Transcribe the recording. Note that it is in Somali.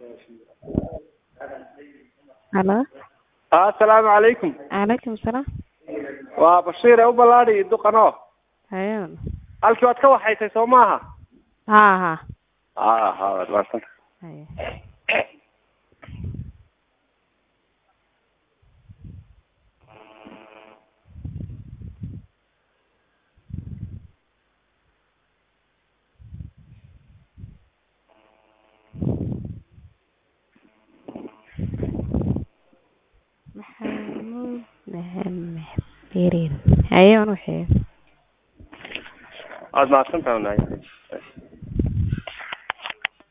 halo assalaamu calaykum calaykum salaam waa bashiir ee u ballaadhi duqano hayo halkii waad ka waxaysay soo maaha ha ha ha ha waad mahadsan hayo maxamuud maxamed birin hayo anu waxeeyo waad mahadsan tahay walahi